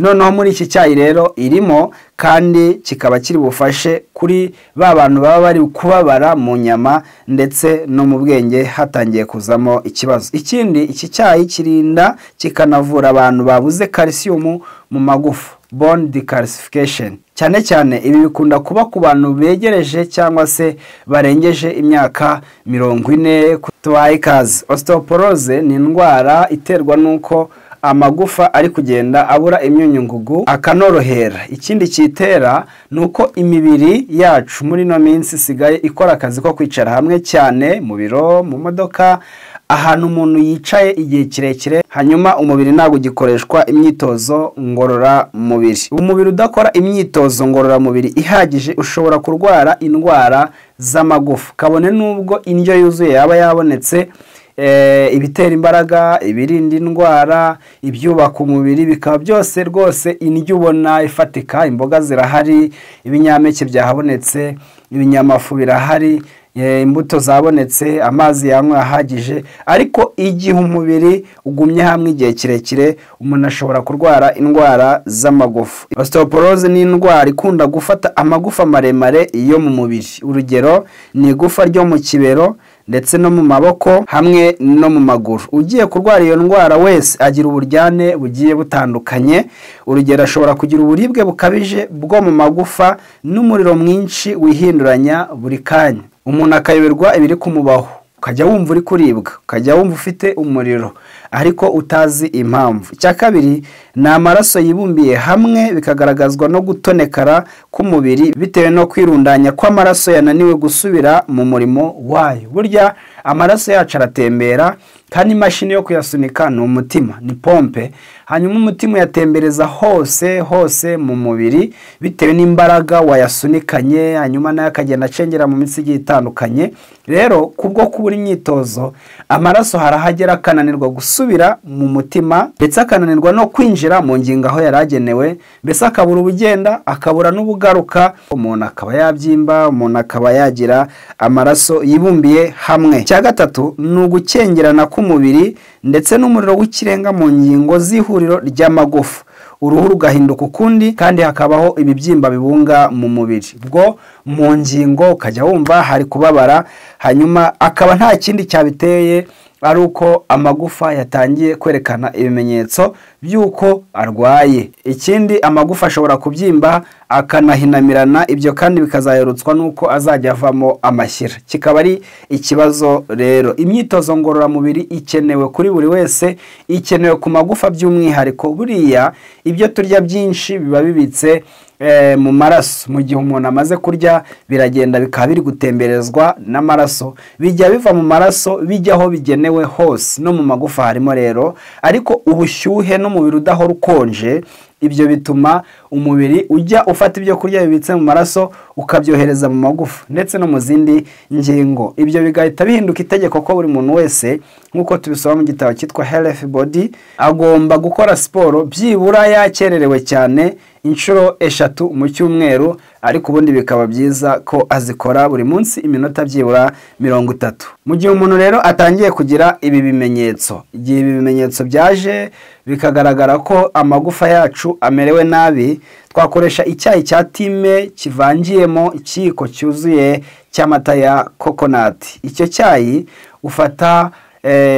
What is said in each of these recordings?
noneho muri iki cyayi rero irimo kandi kikaba kiri bufashe kuri ba bantu baba bari kubabara mu nyama ndetse no mu bwenge hatangiye kuzamo ikibazo ikindi iki cyayi kirinda kikanavura abantu babuze kalisiyumu mu magufa bone decalcification cyane cyane ibi bikunda kuba ku bantu begereje cyangwa se barengeje imyaka mirongo ine tubaye ikaze osteoporose ni indwara iterwa n'uko amagufa ari kugenda abura imyunyu ngugu akanorohera ikindi kitera ni uko imibiri yacu muri ino minsi isigaye ikora akazi ko kwicara hamwe cyane mu biro mu modoka ahantu umuntu yicaye igihe kirekire hanyuma umubiri ntabwo ugikoreshwa imyitozo ngororamubiri umubiri udakora imyitozo ngororamubiri ihagije ushobora kurwara indwara z'amagufa kabone n'ubwo indyo yuzuye yaba yabonetse ibitera imbaraga ibirinda indwara ibyubaka umubiri bikaba byose rwose indyo ubona ifatika imboga zirahari ibinyampeke byahabonetse ibinyamafu birahari imbuto zabonetse amazi yanywa ahagije ariko igihe umubiri ugumye hamwe igihe kirekire umuntu ashobora kurwara indwara z'amagufa osteoporose ni indwara ikunda gufata amagufa maremare yo mu mubiri urugero ni igufa ryo mu kibero ndetse no mu maboko hamwe no mu maguru ugiye kurwara iyo ndwara wese agira uburyane bugiye butandukanye urugero ashobora kugira uburibwe bukabije bwo mu magufa n'umuriro mwinshi wihinduranya buri kanya umuntu akayoberwa ibiri kumubaho ukajya wumva uri kuribwa ukajya wumva ufite umuriro ariko utazi impamvu icya kabiri ni amaraso yibumbiye hamwe bikagaragazwa no gutonekara k'umubiri bitewe no kwirundanya kw'amaraso yananiwe gusubira mu murimo wayo burya amaraso yacu aratembera kandi imashini yo kuyasunika ni umutima ni pompe hanyuma umutima uyatembereza hose hose mu mubiri bitewe n'imbaraga wayasunikanye hanyuma nayo akagenda acengera mu mitsi igiye itandukanye rero kubwo kubura imyitozo amaraso harahagera akananirwa gusubira mu mutima ndetse akananirwa no kwinjira mu ngingo aho yari agenewe mbese akabura ubugenda akabura n'ubugaruka umuntu akaba yabyimba umuntu akaba yagira amaraso yibumbiye hamwe icya gatatu ni ugukengerana k'umubiri ndetse n'umuriro w'ikirenga mu ngingo z'ihuriro ry'amagufa uruhu rugahinduka ukundi kandi hakabaho ibibyimba bibunga mu mubiri bwo mu ngingo ukajya wumva hari kubabara hanyuma akaba nta kindi cyabiteye ari uko amagufa yatangiye kwerekana ibimenyetso by'uko arwaye ikindi amagufa ashobora kubyimba akanahinamirana ibyo kandi bikazaherutswa n'uko azajya avamo amashyira kikaba ari ikibazo rero imyitozo ngororamubiri ikenewe kuri buri wese ikenewe ku magufa by'umwihariko buriya ibyo turya byinshi biba bibitse mu maraso mu gihe umuntu amaze kurya biragenda bikaba biri gutemberezwa n'amaraso bijya biva mu maraso bijya aho bigenewe hose no mu magufa harimo rero ariko ubushyuhe n'umubiri udahora ukonje ibyo bituma umubiri ujya ufata ibyo kurya bibitse mu maraso ukabyohereza mu magufa ndetse no mu zindi ngingo ibyo bigahita bihinduka itegeko ko buri muntu wese nk'uko tubisoma mu gitabo cyitwa health body agomba gukora siporo byibura yakererewe cyane inshuro eshatu mu cyumweru ariko ubundi bikaba byiza ko azikora buri munsi iminota byibura mirongo itatu mu gihe umuntu rero atangiye kugira ibi bimenyetso igihe ibi bimenyetso byaje bikagaragara ko amagufa yacu amerewe nabi twakoresha icyayi cya time kivangiyemo ikiyiko cyuzuye cy'amata ya kokonati icyo cyayi ufata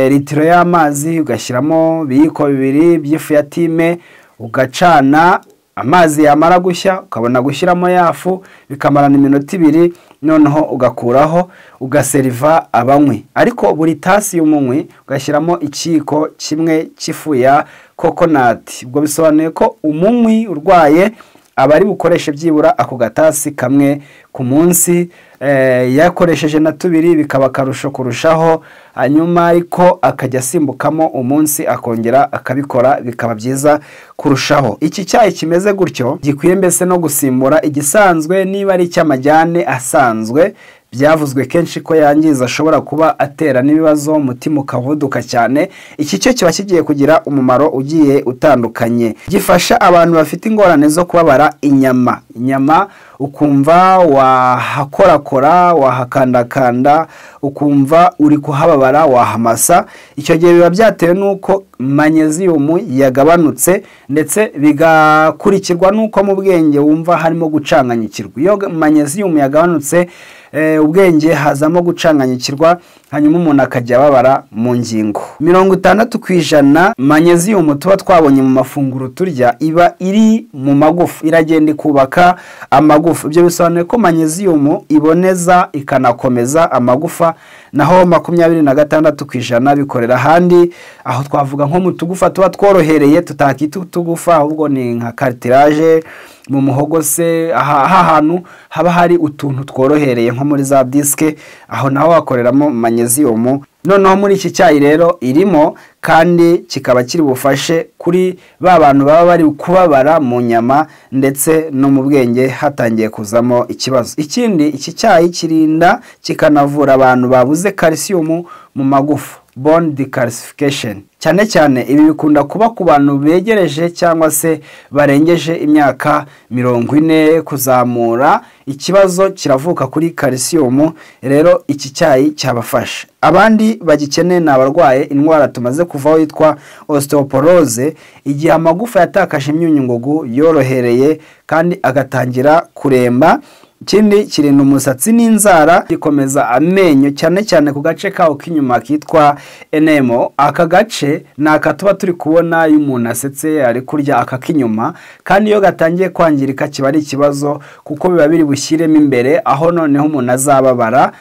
litiro y'amazi ugashyiramo ibiyiko bibiri by'ifu ya time ugacana amazi yamara gushya ukabona gushyiramo yafu bikamarana iminota ibiri noneho ugakuraho ugaseriva abanywi ariko buri tasi y'umunywi ugashyiramo ikiyiko kimwe cy'ifu ya kokonati ubwo bisobanuye ko umunywi urwaye aba ari bukoreshe byibura ako gatasi kamwe ku munsi yakoresheje na tubiri bikaba akarusho kurushaho hanyuma ariko akajya asimbukamo umunsi akongera akabikora bikaba byiza kurushaho iki cyayi kimeze gutyo gikwiye mbese no gusimbura igisanzwe niba ari icy'amajyane asanzwe byavuzwe kenshi ko yangiza ashobora kuba atera n'ibibazo umutima ukavuduka cyane iki cyo kiba kigiye kugira umumaro ugiye utandukanye gifasha abantu bafite ingorane zo kubabara inyama inyama ukumva wahakorakora wahakandakanda ukumva uri kuhababara wahamasa icyo gihe biba byatewe n'uko manyeziyumu yagabanutse ndetse bigakurikirwa n'uko mu bwenge wumva harimo gucanganyikirwa iyo manyeziyumu yagabanutse ubwenge hazamo gucanganyikirwa hanyuma umuntu akajya ababara mu ngingo mirongo itandatu ku ijana manyeziyumu tuba twabonye mu mafunguro turya iba iri mu magufa iragenda ikubaka amagufa ibyo bisobanuye ko manyeziyumu iboneza ikanakomeza amagufa naho makumyabiri na gatandatu ku ijana bikorera ahandi aho twavuga nko mu tugufa tuba tworohereye tutakita utugufa ahubwo ni nka karitiraje mu muhogo se aha hantu haba hari utuntu tworohereye nko muri za disike aho naho hakoreramo manyeziyumu noneho muri iki cyayi rero irimo kandi kikaba kiri bufashe kuri ba bantu baba bari kubabara mu nyama ndetse no mu bwenge hatangiye kuzamo ikibazo ikindi iki cyayi kirinda kikanavura abantu babuze kalisiyumu mu magufa bone decalcification cyane cyane ibi bikunda kuba ku bantu begereje cyangwa se barengeje imyaka mirongo ine kuzamura ikibazo kiravuka kuri kalisiyumu rero iki cyayi cyabafasha abandi bagikeneye ni abarwaye indwara tumaze kuvaho yitwa osteoporoze igihe amagufa yatakaje imyunyungugu yorohereye kandi agatangira kuremba ikindi kirinda umusatsi n'inzara gikomeza amenyo cyane cyane ku gace kawo k'inyuma kitwa enemo aka gace ni aka tuba turi kubona iyo umuntu asetse ari kurya aka k'inyuma kandi iyo gatangiye kwangirika kiba ari ikibazo kuko biba biri bushyiremo imbere aho noneho umuntu azababara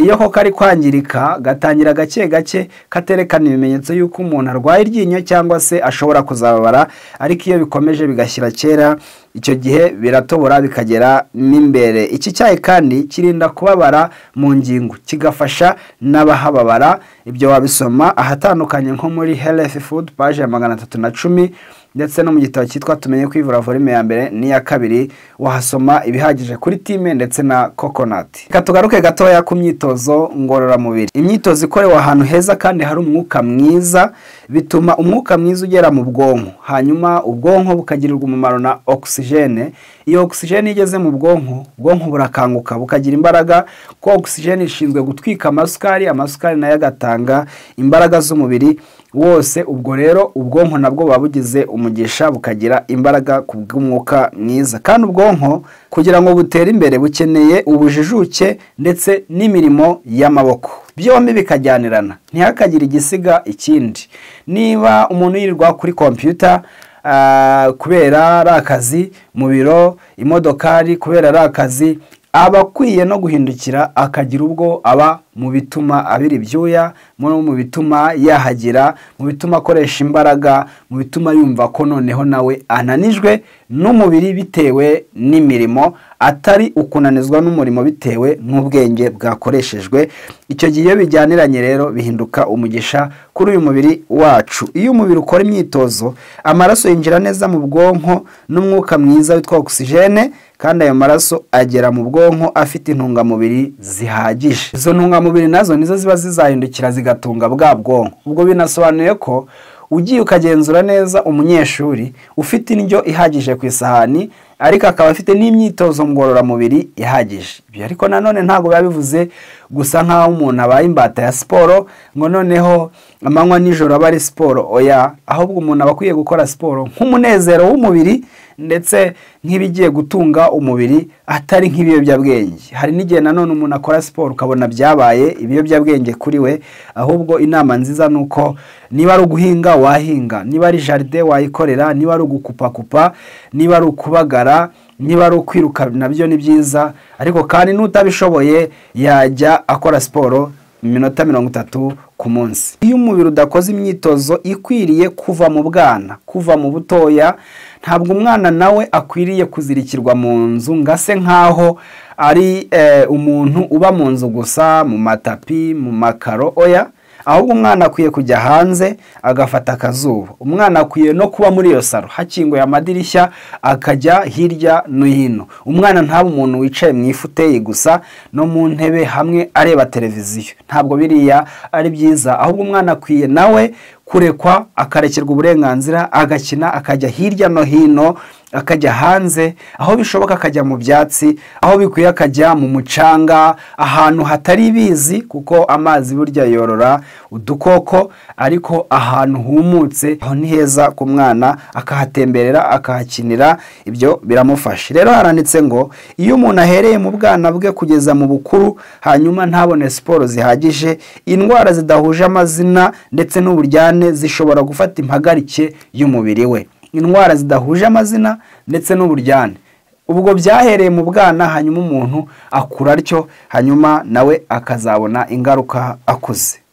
iyo ko kari kwangirika gatangira gake gake katerekana ibimenyetso y'uko umuntu arwaye iryinyo cyangwa se ashobora kuzababara ariko iyo bikomeje bigashyira kera icyo gihe biratobora bikagera n'imbere iki cyayi kandi kirinda kubabara mu ngingo kigafasha n'abahababara ibyo wabisoma ahatandukanye nko muri health food paje ya magana atatu na cumi ndetse no mu gitabo cyitwa tumenye kwivura volume ya mbere n'iya kabiri wahasoma ibihagije kuri time ndetse na kokonati reka tugaruke gatoya ku myitozo ngororamubiri imyitozo ikorewe ahantu heza kandi hari umwuka mwiza bituma umwuka mwiza ugera mu bwonko hanyuma ubwonko bukagirirwa umumaro na ogisijene iyo ogisijene igeze mu bwonko ubwonko burakanguka bukagira imbaraga kuko ogisijene ishinzwe gutwika amasukari amasukari nayo agatanga imbaraga z'umubiri wose ubwo rero ubwonko nabwo buba bugize umugisha bukagira imbaraga ku bw'umwuka mwiza kandi ubwonko kugira ngo butere imbere bukeneye ubujijuke ndetse n'imirimo y'amaboko byombi bikajyanirana ntihakagire igisiga ikindi niba umuntu yirirwa kuri kompiyuta kubera ari akazi mu biro imodokari kubera ari akazi aba akwiye no guhindukira akagira ubwo aba mu bituma abira ibyuya mu bituma yahagira mu bituma akoresha imbaraga mu bituma yumva ko noneho nawe ananijwe n'umubiri bitewe n'imirimo atari ukunanizwa n'umurimo bitewe n'ubwenge bwakoreshejwe icyo gihe iyo bijyaniranye rero bihinduka umugisha kuri uyu mubiri wacu iyo umubiri ukora imyitozo amaraso yinjira neza mu bwonko n'umwuka mwiza witwa ogisijene kandi ayo maraso agera mu bwonko afite intungamubiri zihagije izo ntungamubiri nazo nizo ziba zizahindukira zigatunga bwa bwonko ubwo binasobanuye ko ugiye ukagenzura neza umunyeshuri ufite indyo ihagije ku isahani ariko akaba afite n'imyitozo ngororamubiri ihagije ibyo ariko nanone ntabwo biba bivuze gusa nk'aho umuntu abaye imbata ya siporo ngo noneho amanywa nijoro aba ari siporo oya ahubwo umuntu aba akwiye gukora siporo nk'umunezero w'umubiri ndetse nk'ibigiye gutunga umubiri atari nk'ibiyobyabwenge hari n'igihe nanone umuntu akora siporo ukabona byabaye ibiyobyabwenge kuri we ahubwo inama nziza ni uko niba ari uguhinga wahinga niba ari jaride wayikorera niba ari ugukupakupa niba ari ukubagara niba ari ukwiruka nabyo ni byiza ariko kandi n'utabishoboye yajya akora siporo iminota mirongo itatu ku munsi iyo umubiri udakoze imyitozo ikwiriye kuva mu bwana kuva mu butoya ntabwo umwana nawe akwiriye kuzirikirwa mu nzu ngo ase nk'aho ari umuntu uba mu nzu gusa mu matapi mu makaro oya ahubwo umwana akwiye kujya hanze agafata akazuba umwana akwiye no kuba muri iyo saro hakinguye amadirishya akajya hirya no hino umwana ntaba umuntu wicaye mu ifuteyi gusa no mu ntebe hamwe areba televiziyo ntabwo biriya ari byiza ahubwo umwana akwiye nawe kurekwa akarekerwa uburenganzira agakina akajya hirya no hino akajya hanze aho bishoboka akajya mu byatsi aho bikwiye akajya mu mucanga ahantu hatari ibizi kuko amazi burya yorora udukoko ariko ahantu humutse aho ni heza ku mwana akahatemberera akahakinira ibyo biramufasha rero haranditse ngo iyo umuntu ahereye mu bwana bwe kugeza mu bukuru hanyuma ntabone siporo zihagije indwara zidahuje amazina ndetse n'uburyane zishobora gufata impagarike y'umubiri we indwara zidahuje amazina ndetse n'uburyane ubwo byahereye mu bwana hanyuma umuntu akura atyo hanyuma nawe akazabona ingaruka akuze